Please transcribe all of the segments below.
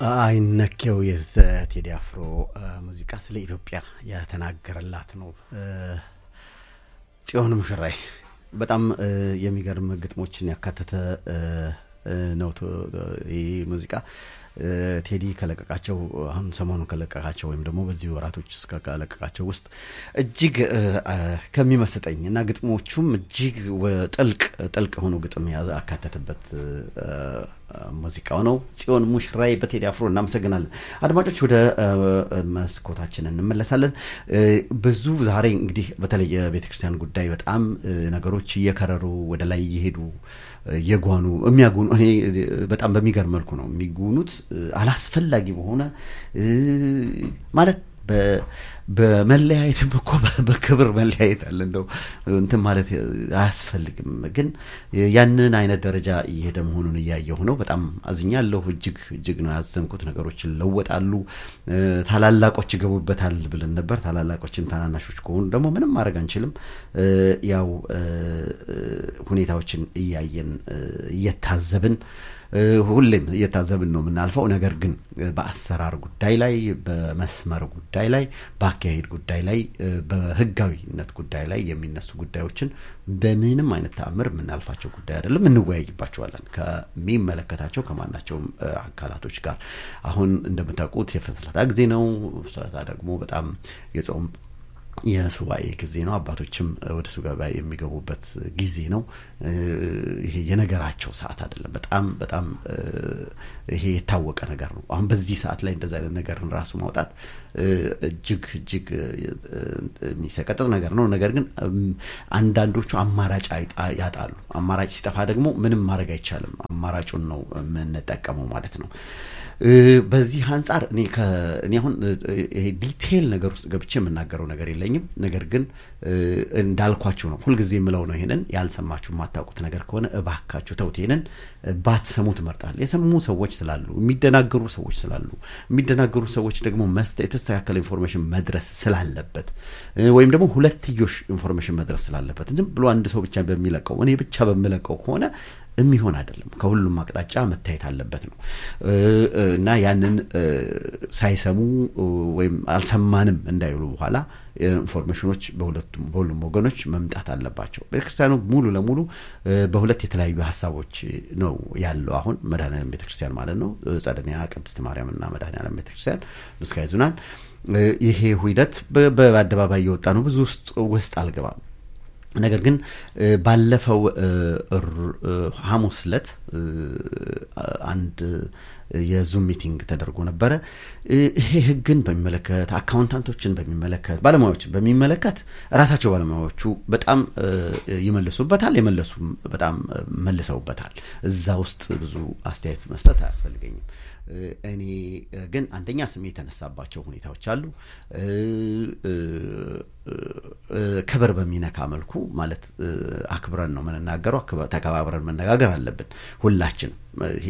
አይነኬው የቴዲ አፍሮ ሙዚቃ ስለ ኢትዮጵያ የተናገረላት ነው። ጽዮን ሙሽራይ በጣም የሚገርም ግጥሞችን ያካተተ ነው ይህ ሙዚቃ። ቴዲ ከለቀቃቸው አሁን ሰሞኑን ከለቀቃቸው ወይም ደግሞ በዚህ ወራቶች ውስጥ ከለቀቃቸው ውስጥ እጅግ ከሚመስጠኝ እና ግጥሞቹም እጅግ ጥልቅ ጥልቅ የሆኑ ግጥም ያካተተበት ሙዚቃው ነው። ጽዮን ሙሽራይ በቴዲ አፍሮ እናመሰግናለን። አድማጮች ወደ መስኮታችን እንመለሳለን። ብዙ ዛሬ እንግዲህ በተለይ የቤተ ክርስቲያን ጉዳይ በጣም ነገሮች እየከረሩ ወደ ላይ እየሄዱ እየጓኑ የሚያጉኑ እኔ በጣም በሚገርም መልኩ ነው የሚጉኑት አላስፈላጊ በሆነ ማለት በመለያየትም እኮ በክብር መለያየት አለ። እንደው እንትን ማለት አያስፈልግም። ግን ያንን አይነት ደረጃ እየሄደ መሆኑን እያየሁ ነው። በጣም አዝኛለሁ። እጅግ እጅግ ነው ያዘንኩት። ነገሮች ይለወጣሉ፣ ታላላቆች ይገቡበታል ብለን ነበር። ታላላቆችን ታናናሾች ከሆኑ ደግሞ ምንም ማድረግ አንችልም። ያው ሁኔታዎችን እያየን እየታዘብን ሁሌም እየታዘብን ነው የምናልፈው። ነገር ግን በአሰራር ጉዳይ ላይ፣ በመስመር ጉዳይ ላይ፣ በአካሄድ ጉዳይ ላይ፣ በህጋዊነት ጉዳይ ላይ የሚነሱ ጉዳዮችን በምንም አይነት ተአምር የምናልፋቸው ጉዳይ አይደለም። እንወያይባቸዋለን ከሚመለከታቸው ከማናቸውም አካላቶች ጋር። አሁን እንደምታውቁት የፍልሰታ ጊዜ ነው። ፍልሰታ ደግሞ በጣም የጾም የሱባኤ ጊዜ ነው። አባቶችም ወደ ሱባኤ የሚገቡበት ጊዜ ነው። ይሄ የነገራቸው ሰዓት አይደለም። በጣም በጣም ይሄ የታወቀ ነገር ነው። አሁን በዚህ ሰዓት ላይ እንደዚ አይነት ነገርን ራሱ ማውጣት እጅግ እጅግ የሚሰቀጥጥ ነገር ነው። ነገር ግን አንዳንዶቹ አማራጭ ያጣሉ። አማራጭ ሲጠፋ ደግሞ ምንም ማድረግ አይቻልም። አማራጩን ነው የምንጠቀመው ማለት ነው። በዚህ አንጻር እኔ እኔ አሁን ይሄ ዲቴይል ነገር ውስጥ ገብቼ የምናገረው ነገር የለኝም። ነገር ግን እንዳልኳችሁ ነው፣ ሁልጊዜ የምለው ነው። ይሄንን ያልሰማችሁ የማታውቁት ነገር ከሆነ እባካችሁ ተውት። ይሄንን ባትሰሙ ትመርጣል። የሰሙ ሰዎች ስላሉ፣ የሚደናገሩ ሰዎች ስላሉ፣ የሚደናገሩ ሰዎች ደግሞ የተስተካከለ ኢንፎርሜሽን መድረስ ስላለበት ወይም ደግሞ ሁለትዮሽ ኢንፎርሜሽን መድረስ ስላለበት ዝም ብሎ አንድ ሰው ብቻ በሚለቀው እኔ ብቻ በምለቀው ከሆነ የሚሆን አይደለም። ከሁሉም አቅጣጫ መታየት አለበት ነው እና ያንን ሳይሰሙ ወይም አልሰማንም እንዳይሉ በኋላ ኢንፎርሜሽኖች በሁለቱም በሁሉም ወገኖች መምጣት አለባቸው። ቤተክርስቲያኑ ሙሉ ለሙሉ በሁለት የተለያዩ ሀሳቦች ነው ያለው። አሁን መድኃኔዓለም ቤተክርስቲያን ማለት ነው ጸደኒያ ቅድስት ማርያምና መድኃኔዓለም ቤተክርስቲያን ምስካየ ኅዙናን ይሄ ሂደት በአደባባይ እየወጣ ነው። ብዙ ውስጥ ውስጥ አልገባም። ነገር ግን ባለፈው ሐሙስ ዕለት አንድ የዙም ሚቲንግ ተደርጎ ነበረ። ይሄ ሕግን በሚመለከት አካውንታንቶችን በሚመለከት ባለሙያዎችን በሚመለከት ራሳቸው ባለሙያዎቹ በጣም ይመልሱበታል፣ የመለሱም በጣም መልሰውበታል። እዛ ውስጥ ብዙ አስተያየት መስጠት አያስፈልገኝም። እኔ ግን አንደኛ ስሜ የተነሳባቸው ሁኔታዎች አሉ። ክብር በሚነካ መልኩ ማለት አክብረን ነው የምንናገረው። ተከባብረን መነጋገር አለብን ሁላችንም። ይሄ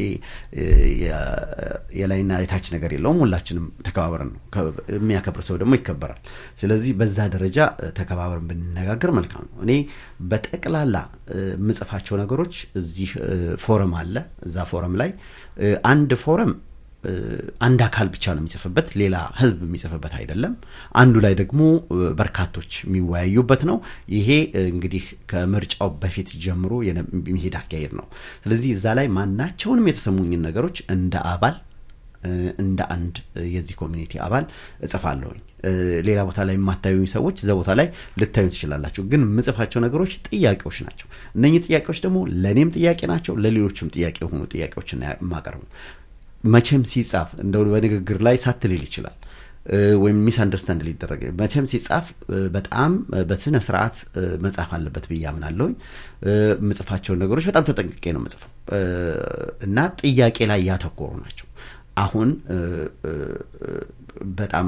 የላይና የታች ነገር የለውም። ሁላችንም ተከባብረን ነው። የሚያከብር ሰው ደግሞ ይከበራል። ስለዚህ በዛ ደረጃ ተከባብረን ብንነጋገር መልካም ነው። እኔ በጠቅላላ የምጽፋቸው ነገሮች እዚህ ፎረም አለ። እዛ ፎረም ላይ አንድ ፎረም አንድ አካል ብቻ ነው የሚጽፍበት፣ ሌላ ህዝብ የሚጽፍበት አይደለም። አንዱ ላይ ደግሞ በርካቶች የሚወያዩበት ነው። ይሄ እንግዲህ ከምርጫው በፊት ጀምሮ የሚሄድ አካሄድ ነው። ስለዚህ እዛ ላይ ማናቸውንም የተሰሙኝን ነገሮች እንደ አባል እንደ አንድ የዚህ ኮሚኒቲ አባል እጽፋለሁኝ። ሌላ ቦታ ላይ የማታዩኝ ሰዎች እዛ ቦታ ላይ ልታዩ ትችላላችሁ። ግን የምጽፋቸው ነገሮች ጥያቄዎች ናቸው። እነኚህ ጥያቄዎች ደግሞ ለእኔም ጥያቄ ናቸው፣ ለሌሎችም ጥያቄ የሆኑ ጥያቄዎችን የማቀርቡ መቼም ሲጻፍ እንደው በንግግር ላይ ሳትልል ይችላል ወይም ሚስ አንደርስታንድ ሊደረግ መቼም ሲጻፍ በጣም በስነ ስርዓት መጻፍ አለበት ብዬ አምናለሁኝ። የምጽፋቸውን ነገሮች በጣም ተጠንቅቄ ነው የምጽፈው እና ጥያቄ ላይ ያተኮሩ ናቸው። አሁን በጣም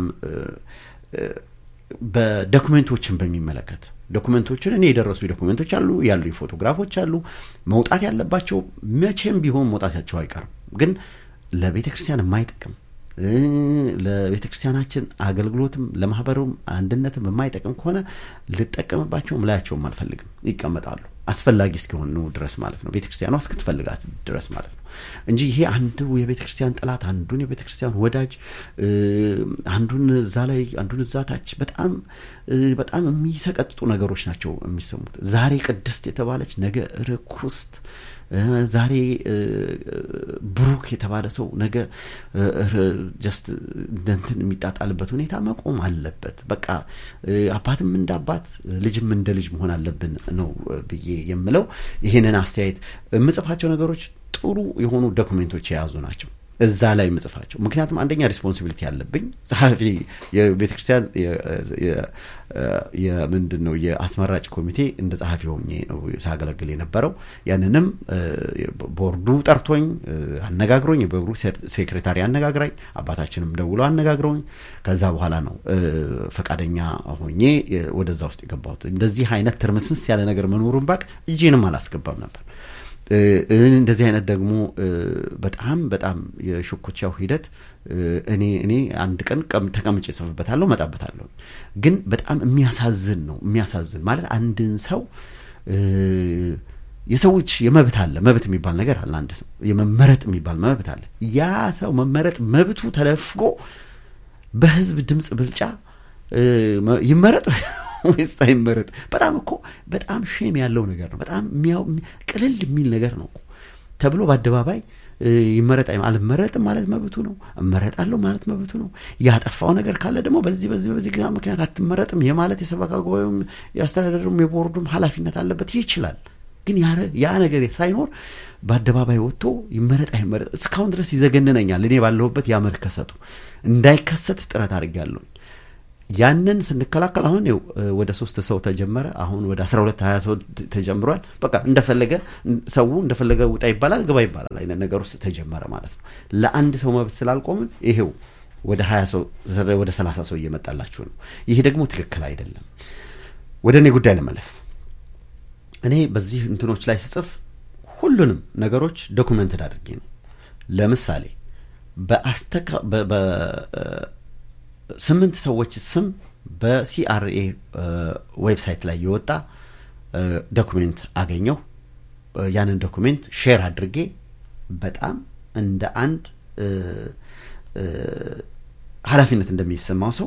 በዶኩሜንቶችን በሚመለከት ዶኩሜንቶችን እኔ የደረሱ ዶኩሜንቶች አሉ ያሉ ፎቶግራፎች አሉ መውጣት ያለባቸው መቼም ቢሆን መውጣታቸው አይቀርም ግን ለቤተ ክርስቲያን የማይጠቅም ለቤተ ክርስቲያናችን አገልግሎትም ለማህበሩም አንድነትም የማይጠቅም ከሆነ ልጠቀምባቸውም ላያቸውም አልፈልግም። ይቀመጣሉ። አስፈላጊ እስኪሆኑ ድረስ ማለት ነው ቤተ ክርስቲያኗ እስክትፈልጋት ድረስ ማለት ነው እንጂ ይሄ አንዱ የቤተ ክርስቲያን ጠላት አንዱን የቤተ ክርስቲያን ወዳጅ አንዱን እዛ ላይ አንዱን እዛ ታች በጣም በጣም የሚሰቀጥጡ ነገሮች ናቸው የሚሰሙት ዛሬ ቅድስት የተባለች ነገ ርኩስት ዛሬ ብሩክ የተባለ ሰው ነገ ጀስት እንትን የሚጣጣልበት ሁኔታ መቆም አለበት በቃ አባትም እንደ አባት ልጅም እንደ ልጅ መሆን አለብን ነው ብዬ የምለው ይህንን አስተያየት የምጽፋቸው ነገሮች ጥሩ የሆኑ ዶክሜንቶች የያዙ ናቸው እዛ ላይ ምጽፋቸው ምክንያቱም አንደኛ ሪስፖንሲቢሊቲ ያለብኝ ጸሐፊ የቤተ ክርስቲያን የምንድን ነው የአስመራጭ ኮሚቴ እንደ ጸሐፊ ሆኜ ነው ሳገለግል የነበረው ያንንም ቦርዱ ጠርቶኝ አነጋግሮኝ የቦርዱ ሴክሬታሪ አነጋግራኝ አባታችንም ደውሎ አነጋግረውኝ ከዛ በኋላ ነው ፈቃደኛ ሆኜ ወደዛ ውስጥ የገባሁት እንደዚህ አይነት ትርምስምስ ያለ ነገር መኖሩን ባቅ እጄንም አላስገባም ነበር እንደዚህ አይነት ደግሞ በጣም በጣም የሽኩቻው ሂደት እኔ እኔ አንድ ቀን ተቀምጬ ጽፍበታለሁ መጣበታለሁ ግን በጣም የሚያሳዝን ነው የሚያሳዝን ማለት አንድን ሰው የሰዎች የመብት አለ መብት የሚባል ነገር አለ አንድ ሰው የመመረጥ የሚባል መብት አለ ያ ሰው መመረጥ መብቱ ተለፍጎ በህዝብ ድምፅ ብልጫ ይመረጥ ወይስ አይመረጥ በጣም እኮ በጣም ሼም ያለው ነገር ነው በጣም ቅልል የሚል ነገር ነው ተብሎ በአደባባይ ይመረጥ አልመረጥም ማለት መብቱ ነው እመረጣለሁ ማለት መብቱ ነው ያጠፋው ነገር ካለ ደግሞ በዚህ በዚህ በዚህ ግና ምክንያት አትመረጥም የማለት የሰበካ ጉባኤውም የአስተዳደሩም የቦርዱም ኃላፊነት አለበት ይችላል ግን ያ ነገር ሳይኖር በአደባባይ ወጥቶ ይመረጥ አይመረጥ እስካሁን ድረስ ይዘገንነኛል እኔ ባለሁበት ያመከሰቱ እንዳይከሰት ጥረት አድርጌያለሁ ያንን ስንከላከል አሁን ው ወደ ሶስት ሰው ተጀመረ አሁን ወደ አስራ ሁለት ሀያ ሰው ተጀምሯል በቃ እንደፈለገ ሰው እንደፈለገ ውጣ ይባላል ግባ ይባላል አይነት ነገር ውስጥ ተጀመረ ማለት ነው ለአንድ ሰው መብት ስላልቆምን ይሄው ወደ ሀያ ሰው ወደ ሰላሳ ሰው እየመጣላችሁ ነው ይሄ ደግሞ ትክክል አይደለም ወደ እኔ ጉዳይ ልመለስ እኔ በዚህ እንትኖች ላይ ስጽፍ ሁሉንም ነገሮች ዶኩመንትድ አድርጌ ነው ለምሳሌ በአስተካ ስምንት ሰዎች ስም በሲአርኤ ዌብሳይት ላይ የወጣ ዶኩሜንት አገኘው ያንን ዶኩሜንት ሼር አድርጌ በጣም እንደ አንድ ኃላፊነት እንደሚሰማው ሰው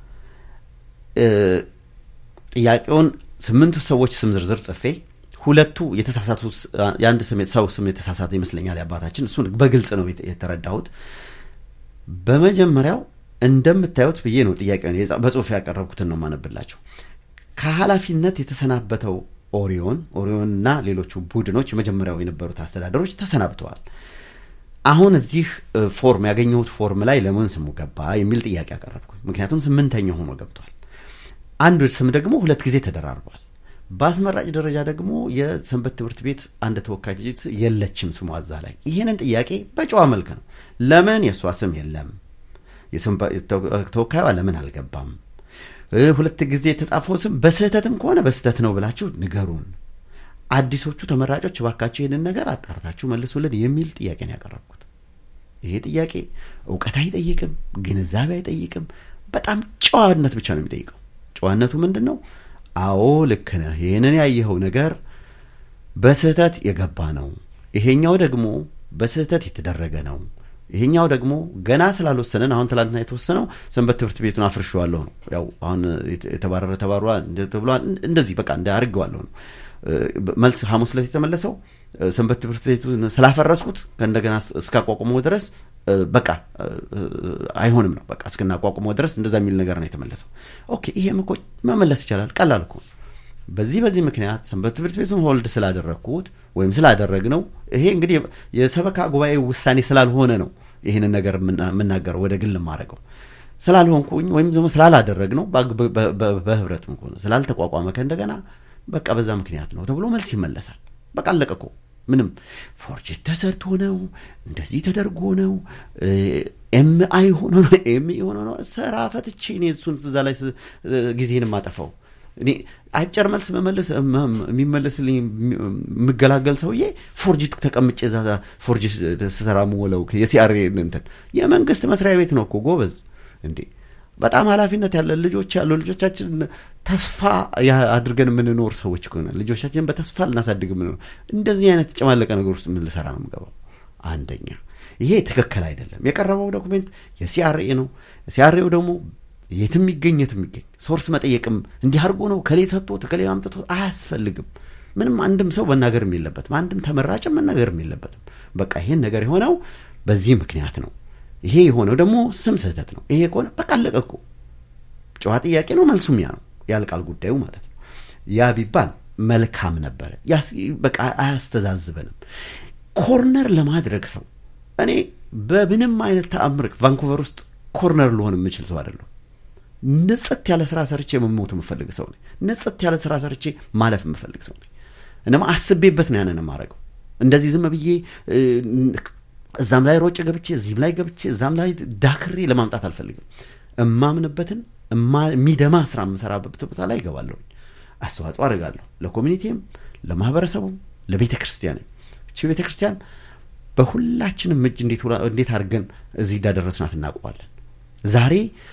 ጥያቄውን ስምንቱ ሰዎች ስም ዝርዝር ጽፌ ሁለቱ የተሳሳቱ የአንድ ሰው ስም የተሳሳተ ይመስለኛል የአባታችን እሱን በግልጽ ነው የተረዳሁት በመጀመሪያው እንደምታዩት ብዬ ነው ጥያቄ በጽሁፍ ያቀረብኩትን ነው ማነብላቸው ከኃላፊነት የተሰናበተው ኦሪዮን ኦሪዮንና ሌሎቹ ቡድኖች የመጀመሪያው የነበሩት አስተዳደሮች ተሰናብተዋል አሁን እዚህ ፎርም ያገኘሁት ፎርም ላይ ለምን ስሙ ገባ የሚል ጥያቄ ያቀረብኩ ምክንያቱም ስምንተኛ ሆኖ ገብቷል አንዱ ስም ደግሞ ሁለት ጊዜ ተደራርቧል በአስመራጭ ደረጃ ደግሞ የሰንበት ትምህርት ቤት አንድ ተወካይ የለችም ስሟ እዛ ላይ ይህንን ጥያቄ በጨዋ መልክ ነው ለምን የእሷ ስም የለም ተወካዩ ለምን አልገባም ሁለት ጊዜ የተጻፈው ስም በስህተትም ከሆነ በስህተት ነው ብላችሁ ንገሩን አዲሶቹ ተመራጮች ባካቸው ይህንን ነገር አጣርታችሁ መልሱልን የሚል ጥያቄ ነው ያቀረብኩት ይሄ ጥያቄ እውቀት አይጠይቅም ግንዛቤ አይጠይቅም በጣም ጨዋነት ብቻ ነው የሚጠይቀው ጨዋነቱ ምንድን ነው አዎ ልክ ነህ ይህንን ያየኸው ነገር በስህተት የገባ ነው ይሄኛው ደግሞ በስህተት የተደረገ ነው ይሄኛው ደግሞ ገና ስላልወሰነን አሁን ትላንትና የተወሰነው ሰንበት ትምህርት ቤቱን አፍርሸዋለሁ ነው ያው አሁን የተባረረ ተባሯል ተብሏል እንደዚህ በቃ እንደ አድርገዋለሁ ነው መልስ ሐሙስ ዕለት የተመለሰው ሰንበት ትምህርት ቤቱን ስላፈረስኩት ከእንደገና እስካቋቁመው ድረስ በቃ አይሆንም ነው በቃ እስክናቋቁመው ድረስ እንደዛ የሚል ነገር ነው የተመለሰው ኦኬ ይሄም እኮ መመለስ ይቻላል ቀላል እኮ በዚህ በዚህ ምክንያት ሰንበት ትምህርት ቤቱን ሆልድ ስላደረግኩት ወይም ስላደረግ ነው ይሄ እንግዲህ የሰበካ ጉባኤ ውሳኔ ስላልሆነ ነው ይህንን ነገር የምናገረው ወደ ግል ማድረገው ስላልሆንኩኝ ወይም ደግሞ ስላላደረግ ነው በህብረት ሆነ ስላልተቋቋመ ከእንደገና በቃ በዛ ምክንያት ነው ተብሎ መልስ ይመለሳል በቃ አለቀ እኮ ምንም ፎርጅት ተሰርቶ ነው እንደዚህ ተደርጎ ነው ኤምአይ ሆኖ ነው ኤምኢ ሆኖ ነው ስራ ፈትቼ እኔ እሱን እዛ ላይ ጊዜን የማጠፋው እኔ አጭር መልስ መመለስ የሚመለስልኝ የምገላገል ሰውዬ ፎርጅት ተቀምጬ ዛ ፎርጅት ስሰራ ምውለው የሲአር እንትን የመንግስት መስሪያ ቤት ነው እኮ ጎበዝ እንዴ በጣም ኃላፊነት ያለን ልጆች ያሉ ልጆቻችን ተስፋ አድርገን የምንኖር ሰዎች ከሆነ ልጆቻችንን በተስፋ ልናሳድግ የምንኖር እንደዚህ አይነት የተጨማለቀ ነገር ውስጥ ምን ልሰራ ነው የምገባው? አንደኛ ይሄ ትክክል አይደለም። የቀረበው ዶኩሜንት የሲአርኤ ነው። ሲአርኤው ደግሞ የትም ይገኝ የትም ይገኝ ሶርስ መጠየቅም እንዲህ አድርጎ ነው ከሌ ሰጥቶ ከሌ አምጥቶ አያስፈልግም። ምንም አንድም ሰው መናገርም የለበትም። አንድም ተመራጭም መናገርም የለበትም። በቃ ይሄን ነገር የሆነው በዚህ ምክንያት ነው። ይሄ የሆነው ደግሞ ስም ስህተት ነው። ይሄ ከሆነ በቃ አለቀ እኮ ጨዋ ጥያቄ ነው። መልሱም ያ ነው፣ ያልቃል ጉዳዩ ማለት ነው። ያ ቢባል መልካም ነበረ። በቃ አያስተዛዝበንም። ኮርነር ለማድረግ ሰው እኔ በምንም አይነት ተአምር ቫንኩቨር ውስጥ ኮርነር ልሆን የምችል ሰው አይደለሁ። ንጽት ያለ ስራ ሰርቼ መሞት የምፈልግ ሰው ነኝ። ንጽት ያለ ስራ ሰርቼ ማለፍ የምፈልግ ሰው ነኝ። እነማ አስቤበት ነው ያንን የማደርገው። እንደዚህ ዝም ብዬ እዛም ላይ ሮጭ ገብቼ እዚህም ላይ ገብቼ እዛም ላይ ዳክሬ ለማምጣት አልፈልግም። እማምንበትን የሚደማ ስራ የምሰራበት ቦታ ላይ ይገባለሁ፣ አስተዋጽኦ አድርጋለሁ። ለኮሚኒቲም፣ ለማህበረሰቡም፣ ለቤተ ክርስቲያንም። እቺ ቤተ ክርስቲያን በሁላችንም እጅ እንዴት አድርገን እዚህ እንዳደረስናት እናውቀዋለን። ዛሬ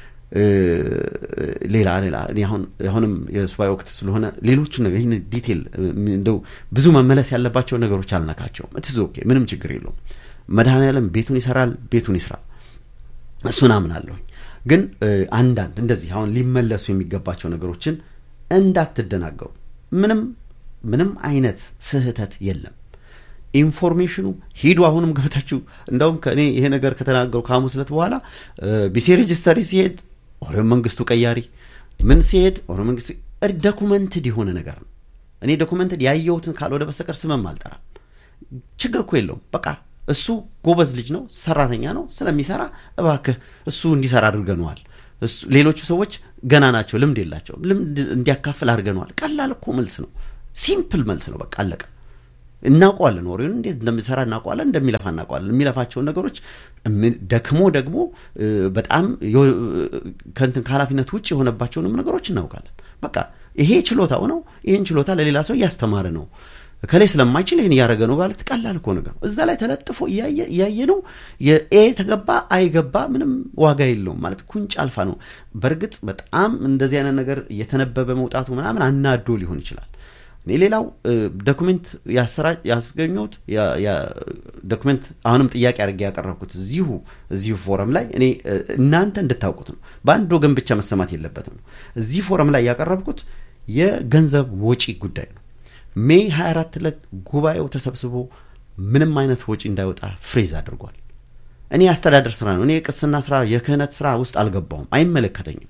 ሌላ ሌላ አሁን አሁንም የሱባኤ ወቅት ስለሆነ ሌሎቹ ነገር ይህን ዲቴል እንደው ብዙ መመለስ ያለባቸው ነገሮች አልነካቸውም። እትዝ ኦኬ፣ ምንም ችግር የለውም። መድኃኔዓለም ቤቱን ይሰራል፣ ቤቱን ይስራ። እሱን አምናለሁኝ። ግን አንዳንድ እንደዚህ አሁን ሊመለሱ የሚገባቸው ነገሮችን እንዳትደናገሩ። ምንም ምንም አይነት ስህተት የለም። ኢንፎርሜሽኑ ሂዱ። አሁንም ገብታችሁ እንደውም ከእኔ ይሄ ነገር ከተናገሩ ከሐሙስ ዕለት በኋላ ቢሴ ሬጅስተሪ ሲሄድ ኦሮሞ መንግስቱ ቀያሪ ምን ሲሄድ ኦሮሞ መንግስቱ ዶኩመንትድ የሆነ ነገር ነው። እኔ ዶኩመንትድ ያየሁትን ካልወደ በስተቀር ስመም አልጠራም። ችግር እኮ የለውም። በቃ እሱ ጎበዝ ልጅ ነው፣ ሰራተኛ ነው። ስለሚሰራ እባክህ እሱ እንዲሰራ አድርገነዋል። ሌሎቹ ሰዎች ገና ናቸው፣ ልምድ የላቸውም። ልምድ እንዲያካፍል አድርገነዋል። ቀላል እኮ መልስ ነው። ሲምፕል መልስ ነው። በቃ አለቀ። እናውቀዋለን፣ ወሬውን እንዴት እንደሚሰራ እናውቀዋለን፣ እንደሚለፋ እናውቀዋለን። የሚለፋቸውን ነገሮች ደክሞ ደግሞ በጣም ከንትን ከኃላፊነት ውጭ የሆነባቸውንም ነገሮች እናውቃለን። በቃ ይሄ ችሎታው ነው። ይህን ችሎታ ለሌላ ሰው እያስተማረ ነው። ከሌ ስለማይችል ይህን እያደረገ ነው ማለት ቀላል እኮ ነገር እዛ ላይ ተለጥፎ እያየ ነው። የኤ ተገባ አይገባ ምንም ዋጋ የለውም ማለት ኩንጭ አልፋ ነው። በእርግጥ በጣም እንደዚህ አይነት ነገር እየተነበበ መውጣቱ ምናምን አናዶ ሊሆን ይችላል። እኔ ሌላው ዶኩሜንት ያስገኘሁት ዶኩሜንት አሁንም ጥያቄ አድርጌ ያቀረብኩት እዚሁ እዚሁ ፎረም ላይ እኔ እናንተ እንድታውቁት ነው። በአንድ ወገን ብቻ መሰማት የለበትም ነው። እዚህ ፎረም ላይ ያቀረብኩት የገንዘብ ወጪ ጉዳይ ነው። ሜይ 24 ዕለት ጉባኤው ተሰብስቦ ምንም አይነት ወጪ እንዳይወጣ ፍሬዝ አድርጓል። እኔ የአስተዳደር ስራ ነው። እኔ የቅስና ስራ፣ የክህነት ስራ ውስጥ አልገባውም፣ አይመለከተኝም።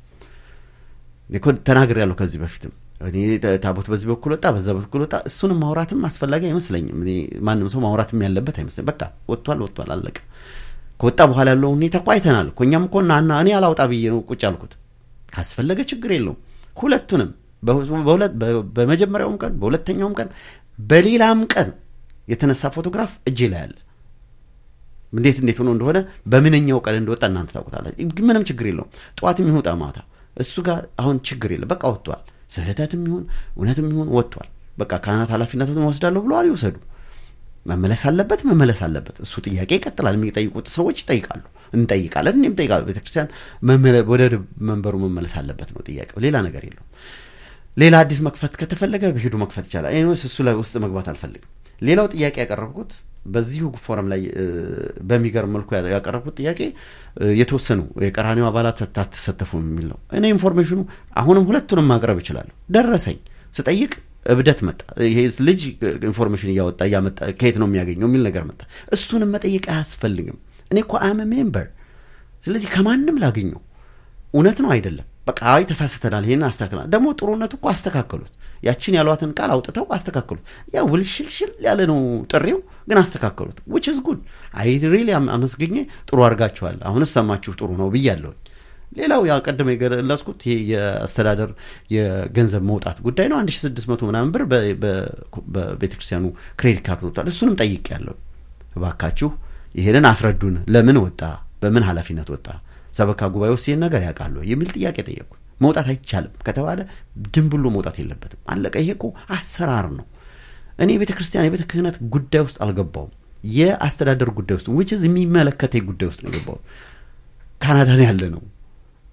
ተናግር ያለሁ ከዚህ በፊትም እኔ ታቦት በዚህ በኩል ወጣ፣ በዛ በኩል ወጣ። እሱንም ማውራትም አስፈላጊ አይመስለኝም። እኔ ማንም ሰው ማውራትም ያለበት አይመስለኝ። በቃ ወጥቷል፣ ወጥቷል፣ አለቀ። ከወጣ በኋላ ያለው ሁኔታ እኮ አይተናል እኮ እኛም እኮ እና እኔ አላውጣ ብዬ ነው ቁጭ አልኩት። ካስፈለገ ችግር የለውም ሁለቱንም በመጀመሪያውም ቀን በሁለተኛውም ቀን በሌላም ቀን የተነሳ ፎቶግራፍ እጄ ላይ አለ። እንዴት እንዴት ሆኖ እንደሆነ በምንኛው ቀን እንደወጣ እናንተ ታውቁታላችሁ። ምንም ችግር የለውም። ጠዋትም ይሁን ማታ እሱ ጋር አሁን ችግር የለም። በቃ ወጥቷል። ስህተትም ይሁን እውነትም ይሁን ወጥቷል። በቃ ካህናት ኃላፊነቱን ወስዳለሁ ብለዋል። ይውሰዱ። መመለስ አለበት መመለስ አለበት። እሱ ጥያቄ ይቀጥላል። የሚጠይቁት ሰዎች ይጠይቃሉ፣ እንጠይቃለን። እኔም እጠይቃለሁ። ቤተክርስቲያን ወደ መንበሩ መመለስ አለበት ነው ጥያቄው። ሌላ ነገር የለውም። ሌላ አዲስ መክፈት ከተፈለገ በሄዱ መክፈት ይቻላል። ኤኒዌይስ እሱ ላይ ውስጥ መግባት አልፈልግም። ሌላው ጥያቄ ያቀረብኩት በዚሁ ፎረም ላይ በሚገርም መልኩ ያቀረብኩት ጥያቄ የተወሰኑ የቀራኒው አባላት አትሳተፉ የሚል ነው። እኔ ኢንፎርሜሽኑ አሁንም ሁለቱንም ማቅረብ እችላለሁ። ደረሰኝ ስጠይቅ እብደት መጣ። ይሄ ልጅ ኢንፎርሜሽን እያወጣ እያመጣ ከየት ነው የሚያገኘው የሚል ነገር መጣ። እሱንም መጠየቅ አያስፈልግም። እኔ እኮ አም ሜምበር፣ ስለዚህ ከማንም ላገኘው እውነት ነው አይደለም በቃ አይ ተሳስተናል፣ ይሄን አስተካክላል። ደግሞ ጥሩነቱ እኮ አስተካከሉት። ያችን ያሏትን ቃል አውጥተው አስተካከሉት። ያ ውልሽልሽል ያለ ነው ጥሪው፣ ግን አስተካከሉት። ዊች ኢዝ ጉድ። አይ ሪሊ አመስግኜ ጥሩ አድርጋችኋል፣ አሁንስ ሰማችሁ ጥሩ ነው ብያለሁኝ። ሌላው ያ ቀደም የገለጽኩት ይሄ የአስተዳደር የገንዘብ መውጣት ጉዳይ ነው። 1600 ምናምን ብር በቤተክርስቲያኑ ክሬዲት ካርድ ወጥቷል። እሱንም ጠይቄያለሁ። እባካችሁ ይሄንን አስረዱን። ለምን ወጣ? በምን ኃላፊነት ወጣ? ሰበካ ጉባኤ ውስጥ ይህን ነገር ያውቃሉ የሚል ጥያቄ ጠየቅኩ። መውጣት አይቻልም ከተባለ ድም ብሎ መውጣት የለበትም። አለቀ። ይሄ እኮ አሰራር ነው። እኔ የቤተ ክርስቲያን የቤተ ክህነት ጉዳይ ውስጥ አልገባውም። የአስተዳደር ጉዳይ ውስጥ ዊችዝ የሚመለከተ ጉዳይ ውስጥ ነው የገባው። ካናዳ ነው ያለ ነው።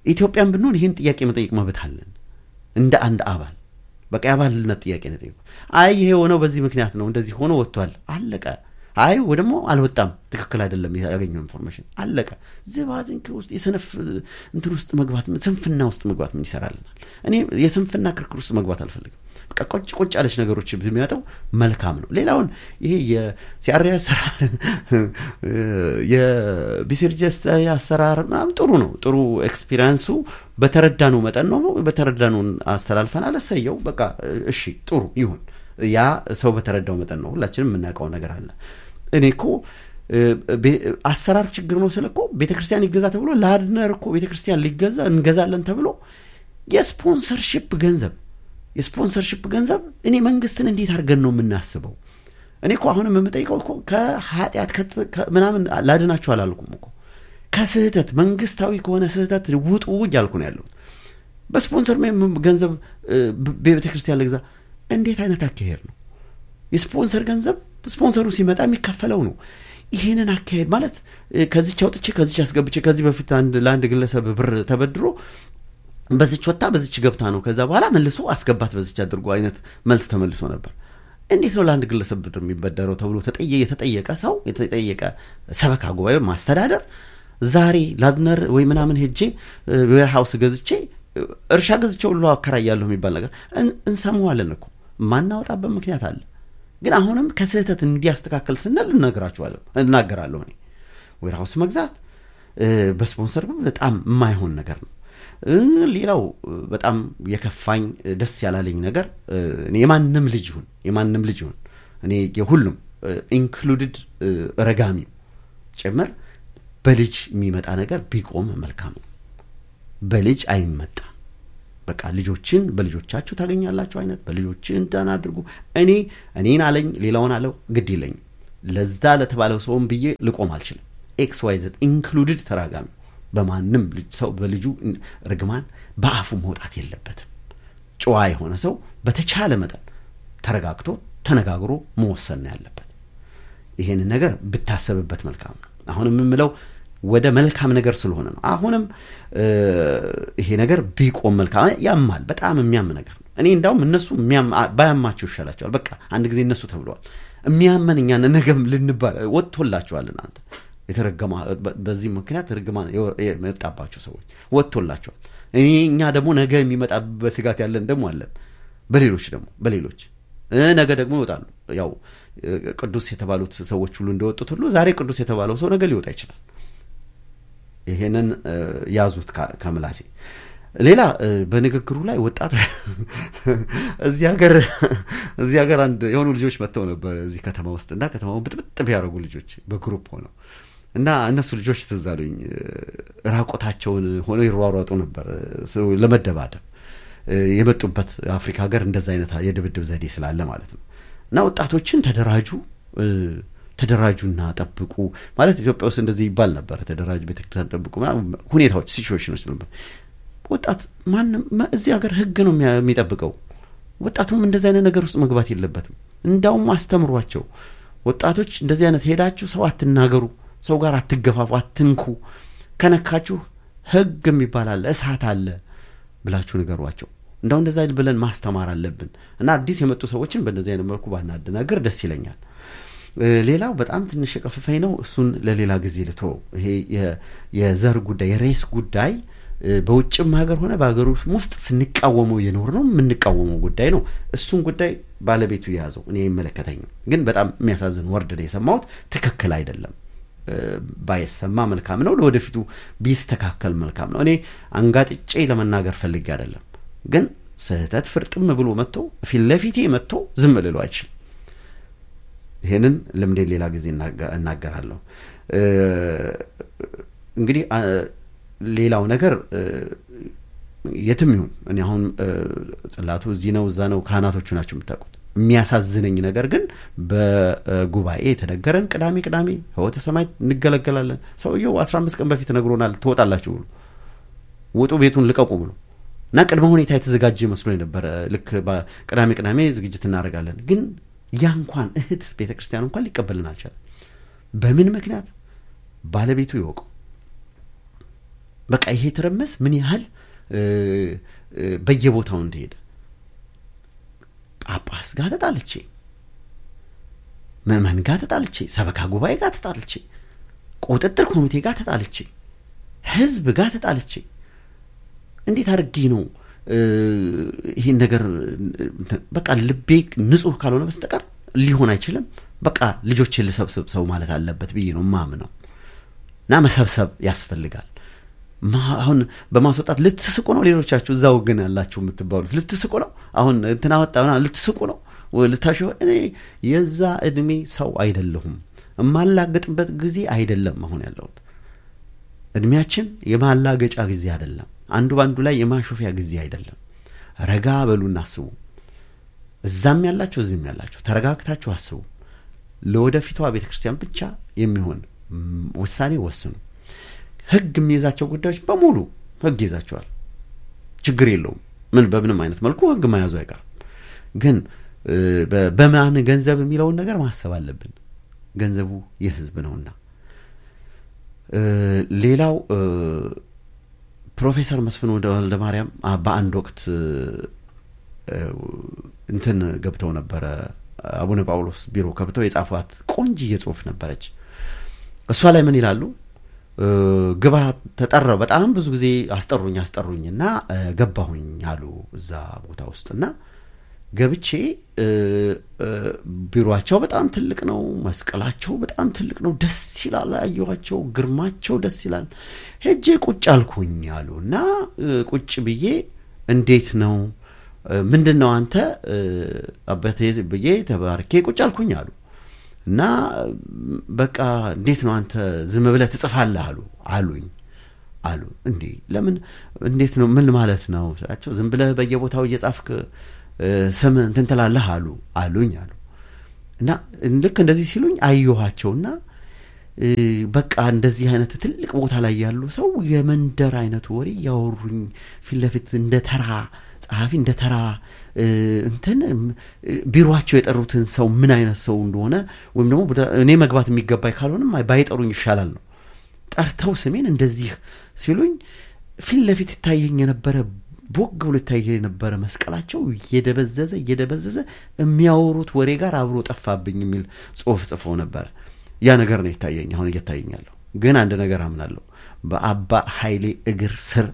ኢትዮጵያን ብንሆን ይህን ጥያቄ መጠየቅ መብት አለን እንደ አንድ አባል በቃ የአባልነት ጥያቄ ነው ጠይቁ። አይ ይሄ የሆነው በዚህ ምክንያት ነው እንደዚህ ሆኖ ወጥቷል፣ አለቀ። አይ ወይ ደግሞ አልወጣም፣ ትክክል አይደለም ያገኘው ኢንፎርሜሽን፣ አለቀ። ዝባዝንክ ውስጥ የሰነፍ እንትን ውስጥ መግባት ስንፍና ውስጥ መግባት ምን ይሰራልናል? እኔ የስንፍና ክርክር ውስጥ መግባት አልፈልግም። በቃ ቆጭ ቆጭ ያለች ነገሮች የሚመጣው መልካም ነው። ሌላውን ይሄ የሲአርኤ አሰራር የቢሲርጀስ አሰራር ምናምን ጥሩ ነው። ጥሩ ኤክስፒሪንሱ በተረዳነው መጠን ነው። በተረዳነውን አስተላልፈናል። እሰየው በቃ እሺ፣ ጥሩ ይሁን። ያ ሰው በተረዳው መጠን ነው። ሁላችንም የምናውቀው ነገር አለ። እኔ እኮ አሰራር ችግር ነው ስለ እኮ ቤተ ክርስቲያን ይገዛ ተብሎ ለአድነር እኮ ቤተ ክርስቲያን ሊገዛ እንገዛለን ተብሎ የስፖንሰርሽፕ ገንዘብ የስፖንሰርሽፕ ገንዘብ እኔ መንግስትን እንዴት አድርገን ነው የምናስበው? እኔ እኮ አሁንም የምጠይቀው እኮ ከኃጢአት ምናምን ላድናችሁ አላልኩም እኮ ከስህተት መንግስታዊ ከሆነ ስህተት ውጡ እያልኩ ነው ያለሁት። በስፖንሰር ገንዘብ ቤተ ክርስቲያን ልግዛ እንዴት አይነት አካሄድ ነው? የስፖንሰር ገንዘብ ስፖንሰሩ ሲመጣ የሚከፈለው ነው። ይሄንን አካሄድ ማለት ከዚች አውጥቼ ከዚች አስገብቼ ከዚህ በፊት ለአንድ ግለሰብ ብር ተበድሮ በዚች ወጣ በዚች ገብታ ነው ከዛ በኋላ መልሶ አስገባት በዚች አድርጎ አይነት መልስ ተመልሶ ነበር። እንዴት ነው ለአንድ ግለሰብ ብር የሚበደረው ተብሎ የተጠየቀ ሰው የተጠየቀ ሰበካ ጉባኤ ማስተዳደር ዛሬ ላድነር ወይ ምናምን ሄጄ ዌርሃውስ ገዝቼ እርሻ ገዝቼ ሁሉ አከራያለሁ የሚባል ነገር እንሰማዋለን እኮ ማናወጣበት ምክንያት አለ። ግን አሁንም ከስህተት እንዲያስተካከል ስንል እነግራችኋለሁ እናገራለሁ። እኔ ዌርሃውስ መግዛት በስፖንሰር በጣም የማይሆን ነገር ነው። ሌላው በጣም የከፋኝ ደስ ያላለኝ ነገር የማንም ልጅ ይሁን የማንም ልጅ ይሁን እኔ የሁሉም ኢንክሉድድ ረጋሚው ጭምር በልጅ የሚመጣ ነገር ቢቆም መልካም ነው። በልጅ አይመጣም። በቃ ልጆችን በልጆቻችሁ ታገኛላችሁ አይነት በልጆችን እንትን አድርጉ። እኔ እኔን አለኝ ሌላውን አለው ግድ የለኝም። ለዛ ለተባለው ሰውም ብዬ ልቆም አልችልም። ኤክስ ዋይ ዘድ ኢንክሉድድ ተራጋሚ በማንም ሰው በልጁ ርግማን በአፉ መውጣት የለበትም። ጨዋ የሆነ ሰው በተቻለ መጠን ተረጋግቶ ተነጋግሮ መወሰን ነው ያለበት። ይሄንን ነገር ብታሰብበት መልካም ነው። አሁን የምምለው ወደ መልካም ነገር ስለሆነ ነው። አሁንም ይሄ ነገር ቢቆም መልካም። ያማል፣ በጣም የሚያም ነገር ነው። እኔ እንዳውም እነሱ ባያማቸው ይሻላቸዋል። በቃ አንድ ጊዜ እነሱ ተብለዋል። የሚያመን እኛን ነገም ልንባል ወጥቶላቸዋል እናንተ የተረገማ በዚህ ምክንያት ርግማን የመጣባቸው ሰዎች ወጥቶላቸዋል። እኔ እኛ ደግሞ ነገ የሚመጣበት ስጋት ያለን ደግሞ አለን። በሌሎች ደግሞ በሌሎች ነገ ደግሞ ይወጣሉ። ያው ቅዱስ የተባሉት ሰዎች ሁሉ እንደወጡት ሁሉ ዛሬ ቅዱስ የተባለው ሰው ነገ ሊወጣ ይችላል። ይሄንን ያዙት ከምላሴ። ሌላ በንግግሩ ላይ ወጣቱ እዚህ ሀገር እዚህ ሀገር አንድ የሆኑ ልጆች መጥተው ነበር እዚህ ከተማ ውስጥ እና ከተማውን ብጥብጥ ቢያደርጉ ልጆች በግሩፕ ሆነው እና እነሱ ልጆች ትዝ አሉኝ። ራቆታቸውን ሆነው ይሯሯጡ ነበር ለመደባደብ የመጡበት አፍሪካ ሀገር እንደዛ አይነት የድብድብ ዘዴ ስላለ ማለት ነው። እና ወጣቶችን ተደራጁ ተደራጁና ጠብቁ ማለት ኢትዮጵያ ውስጥ እንደዚህ ይባል ነበር። ተደራጁ፣ ቤተክርስቲያን ጠብቁ፣ ሁኔታዎች ሲቹዌሽኖች ነበር። ወጣት ማንም እዚህ ሀገር ህግ ነው የሚጠብቀው። ወጣቱም እንደዚህ አይነት ነገር ውስጥ መግባት የለበትም። እንዳውም አስተምሯቸው። ወጣቶች እንደዚህ አይነት ሄዳችሁ ሰው አትናገሩ፣ ሰው ጋር አትገፋፉ፣ አትንኩ፣ ከነካችሁ ህግ የሚባል አለ፣ እሳት አለ ብላችሁ ንገሯቸው። እንደው እንደዛ ብለን ማስተማር አለብን እና አዲስ የመጡ ሰዎችን በእንደዚህ አይነት መልኩ ባናደናገር ደስ ይለኛል። ሌላው በጣም ትንሽ የቀፍፈኝ ነው። እሱን ለሌላ ጊዜ ልቶ ይሄ የዘር ጉዳይ የሬስ ጉዳይ በውጭም ሀገር ሆነ በሀገር ውስጥ ስንቃወመው የኖር ነው የምንቃወመው ጉዳይ ነው። እሱን ጉዳይ ባለቤቱ የያዘው እኔ አይመለከተኝም። ግን በጣም የሚያሳዝን ወርድ ነው የሰማሁት። ትክክል አይደለም። ባይሰማ መልካም ነው። ለወደፊቱ ቢስተካከል መልካም ነው። እኔ አንጋጥጬ ለመናገር ፈልጌ አይደለም። ግን ስህተት ፍርጥም ብሎ መጥቶ ፊት ለፊቴ መጥቶ ዝም ልሎ አይችልም። ይሄንን ልምዴን ሌላ ጊዜ እናገራለሁ። እንግዲህ ሌላው ነገር የትም ይሁን እኔ አሁን ጽላቱ እዚህ ነው እዛ ነው ካህናቶቹ ናቸው የምታውቁት። የሚያሳዝነኝ ነገር ግን በጉባኤ የተነገረን ቅዳሜ ቅዳሜ ህይወተ ሰማይ እንገለገላለን። ሰውየው አስራ አምስት ቀን በፊት ነግሮናል። ትወጣላችሁ ብሎ ውጡ፣ ቤቱን ልቀቁ ብሎ እና ቅድመ ሁኔታ የተዘጋጀ መስሎ የነበረ ልክ ቅዳሜ ቅዳሜ ዝግጅት እናደርጋለን። ግን ያ እንኳን እህት ቤተ ክርስቲያን እንኳን ሊቀበልን አልቻለም። በምን ምክንያት ባለቤቱ ይወቀው። በቃ ይሄ ትርምስ ምን ያህል በየቦታው እንደሄደ ጳጳስ ጋር ተጣልቼ፣ ምዕመን ጋር ተጣልቼ፣ ሰበካ ጉባኤ ጋር ተጣልቼ፣ ቁጥጥር ኮሚቴ ጋር ተጣልቼ፣ ህዝብ ጋር ተጣልቼ እንዴት አድርጌ ነው ይህን ነገር በቃ ልቤ ንጹህ ካልሆነ በስተቀር ሊሆን አይችልም። በቃ ልጆችን ልሰብስብ ሰው ማለት አለበት ብዬ ነው ማምነው እና መሰብሰብ ያስፈልጋል። አሁን በማስወጣት ልትስቁ ነው። ሌሎቻችሁ እዛው ግን ያላችሁ የምትባሉት ልትስቁ ነው። አሁን እንትና ወጣ ልትስቁ ነው ልታሽ እኔ የዛ እድሜ ሰው አይደለሁም። የማላገጥበት ጊዜ አይደለም አሁን ያለሁት። እድሜያችን የማላገጫ ጊዜ አይደለም። አንዱ በአንዱ ላይ የማሾፊያ ጊዜ አይደለም። ረጋ በሉና አስቡ። እዛም ያላችሁ እዚህም ያላችሁ ተረጋግታችሁ አስቡ። ለወደፊቷ ቤተ ክርስቲያን ብቻ የሚሆን ውሳኔ ወስኑ። ህግ የሚይዛቸው ጉዳዮች በሙሉ ህግ ይዛቸዋል። ችግር የለውም። ምን በምንም አይነት መልኩ ህግ መያዙ አይቀርም። ግን በማን ገንዘብ የሚለውን ነገር ማሰብ አለብን። ገንዘቡ የህዝብ ነውና። ሌላው ፕሮፌሰር መስፍን ወልደ ማርያም በአንድ ወቅት እንትን ገብተው ነበረ አቡነ ጳውሎስ ቢሮ ገብተው የጻፏት ቆንጅዬ ጽሁፍ ነበረች። እሷ ላይ ምን ይላሉ? ግባ ተጠራው። በጣም ብዙ ጊዜ አስጠሩኝ አስጠሩኝ እና ገባሁኝ አሉ እዛ ቦታ ውስጥ እና ገብቼ ቢሮቸው በጣም ትልቅ ነው። መስቀላቸው በጣም ትልቅ ነው። ደስ ይላል። አየኋቸው። ግርማቸው ደስ ይላል። ሄጄ ቁጭ አልኩኝ አሉ እና ቁጭ ብዬ እንዴት ነው ምንድን ነው አንተ አባቴ ብዬ ተባርኬ ቁጭ አልኩኝ አሉ እና በቃ እንዴት ነው አንተ ዝም ብለህ ትጽፋለህ አሉ አሉኝ አሉ እንዴ ለምን እንዴት ነው ምን ማለት ነው ስላቸው ዝም ብለህ በየቦታው እየጻፍክ ስም እንትን ትላለህ አሉ አሉኝ አሉ እና ልክ እንደዚህ ሲሉኝ አየኋቸውና በቃ እንደዚህ አይነት ትልቅ ቦታ ላይ ያሉ ሰው የመንደር አይነቱ ወሬ እያወሩኝ ፊት ለፊት እንደ ተራ ጸሐፊ እንደ ተራ እንትን ቢሮቸው የጠሩትን ሰው ምን አይነት ሰው እንደሆነ ወይም ደግሞ እኔ መግባት የሚገባኝ ካልሆንም ባይጠሩኝ ይሻላል ነው። ጠርተው ስሜን እንደዚህ ሲሉኝ ፊት ለፊት ይታየኝ የነበረ ቦግ ብሎ ይታየ የነበረ መስቀላቸው እየደበዘዘ እየደበዘዘ የሚያወሩት ወሬ ጋር አብሮ ጠፋብኝ የሚል ጽሁፍ ጽፈው ነበረ። ያ ነገር ነው ይታየኝ፣ አሁን እየታየኛለሁ። ግን አንድ ነገር አምናለሁ። በአባ ኃይሌ እግር ስር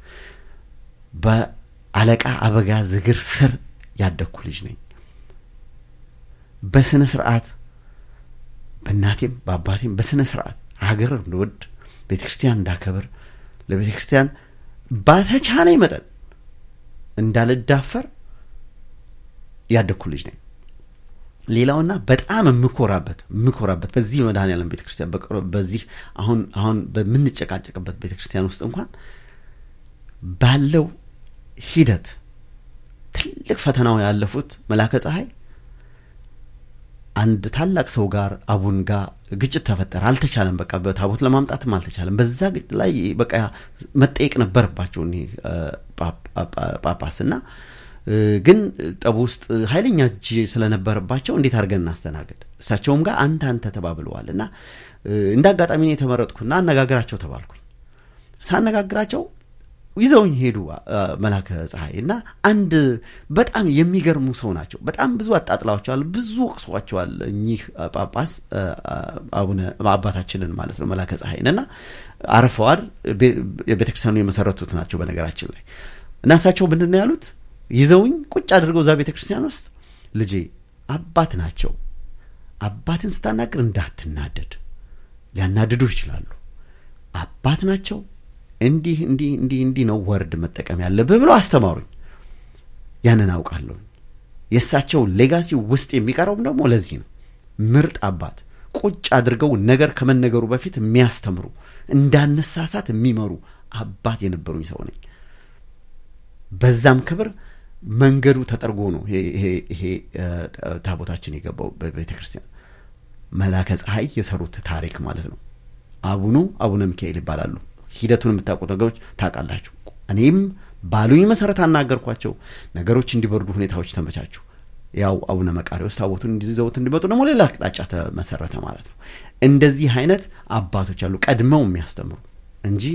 በአለቃ አበጋዝ እግር ስር ያደግኩ ልጅ ነኝ። በስነ ስርዓት በእናቴም በአባቴም በስነ ስርዓት ሀገር እንደወድ ቤተ ክርስቲያን እንዳከብር ለቤተ ክርስቲያን ባተቻለኝ መጠን እንዳልዳፈር ያደግኩ ልጅ ነኝ። ሌላውና በጣም የምኮራበት የምኮራበት በዚህ መድኃኔዓለም ቤተ ክርስቲያን በዚህ አሁን አሁን በምንጨቃጨቅበት ቤተ ክርስቲያን ውስጥ እንኳን ባለው ሂደት ትልቅ ፈተናው ያለፉት መላከ ፀሐይ አንድ ታላቅ ሰው ጋር አቡን ጋር ግጭት ተፈጠረ። አልተቻለም። በቃ በታቦት ለማምጣትም አልተቻለም። በዛ ግጭት ላይ በቃ መጠየቅ ነበረባቸው እኒህ ጳጳስ እና ግን ጠቡ ውስጥ ኃይለኛ እጅ ስለነበረባቸው እንዴት አድርገን እናስተናግድ? እሳቸውም ጋር አንተ አንተ ተባብለዋል እና እንደ አጋጣሚ ነው የተመረጥኩና አነጋግራቸው ተባልኩኝ። ሳነጋግራቸው ይዘውኝ ሄዱ መላከ ፀሐይ እና አንድ በጣም የሚገርሙ ሰው ናቸው። በጣም ብዙ አጣጥላቸዋል፣ ብዙ ወቅሷቸዋል። እኚህ ጳጳስ አቡነ አባታችንን ማለት ነው መላከ ፀሐይን እና አርፈዋል። ቤተክርስቲያኑ የመሰረቱት ናቸው በነገራችን ላይ እና እሳቸው ምንድን ነው ያሉት? ይዘውኝ ቁጭ አድርገው እዛ ቤተ ክርስቲያን ውስጥ ልጄ አባት ናቸው። አባትን ስታናግር እንዳትናደድ፣ ሊያናድዱ ይችላሉ። አባት ናቸው። እንዲህ እንዲህ እንዲህ እንዲህ ነው ወርድ መጠቀም ያለብህ ብለው አስተማሩኝ። ያንን አውቃለሁ። የእሳቸው ሌጋሲ ውስጥ የሚቀረውም ደግሞ ለዚህ ነው። ምርጥ አባት ቁጭ አድርገው ነገር ከመነገሩ በፊት የሚያስተምሩ እንዳነሳሳት የሚመሩ አባት የነበሩኝ ሰው ነኝ። በዛም ክብር መንገዱ ተጠርጎ ነው ይሄ ታቦታችን የገባው በቤተ ክርስቲያን መላከ ፀሐይ የሰሩት ታሪክ ማለት ነው። አቡኑ አቡነ ሚካኤል ይባላሉ። ሂደቱን የምታውቁት ነገሮች ታውቃላችሁ። እኔም ባሉኝ መሰረት አናገርኳቸው። ነገሮች እንዲበርዱ ሁኔታዎች ተመቻቹ። ያው አቡነ መቃሪዎስ ታቦቱን እንዲዘውት እንዲመጡ ደግሞ ሌላ አቅጣጫ ተመሰረተ ማለት ነው። እንደዚህ አይነት አባቶች አሉ ቀድመው የሚያስተምሩ እንጂ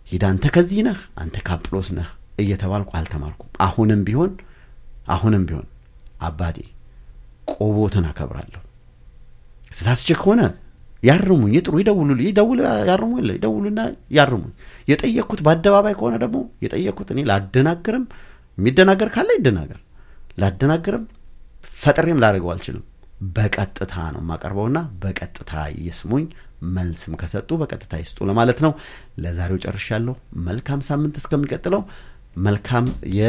ሂድ አንተ ከዚህ ነህ አንተ ካጵሎስ ነህ እየተባልኩ አልተማርኩም። አሁንም ቢሆን አሁንም ቢሆን አባቴ ቆቦትን አከብራለሁ። ተሳስቼ ከሆነ ያርሙኝ፣ ይጥሩ፣ ይደውሉ፣ ይደውሉ፣ ያርሙ የለ ይደውሉና ያርሙኝ። የጠየቅኩት በአደባባይ ከሆነ ደግሞ የጠየቅኩት እኔ ላደናግርም፣ የሚደናገር ካለ ይደናገር፣ ላደናግርም ፈጥሬም ላደርገው አልችልም። በቀጥታ ነው የማቀርበውና በቀጥታ ይስሙኝ። መልስም ከሰጡ በቀጥታ ይስጡ ለማለት ነው። ለዛሬው ጨርሻለሁ። መልካም ሳምንት እስከሚቀጥለው መልካም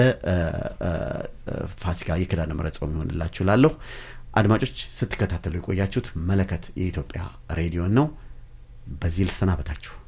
የፋሲካ የኪዳነ ምሕረት ጾም ይሆንላችሁ ላለሁ አድማጮች ስትከታተሉ የቆያችሁት መለከት የኢትዮጵያ ሬዲዮን ነው። በዚህ ልሰናበታችሁ።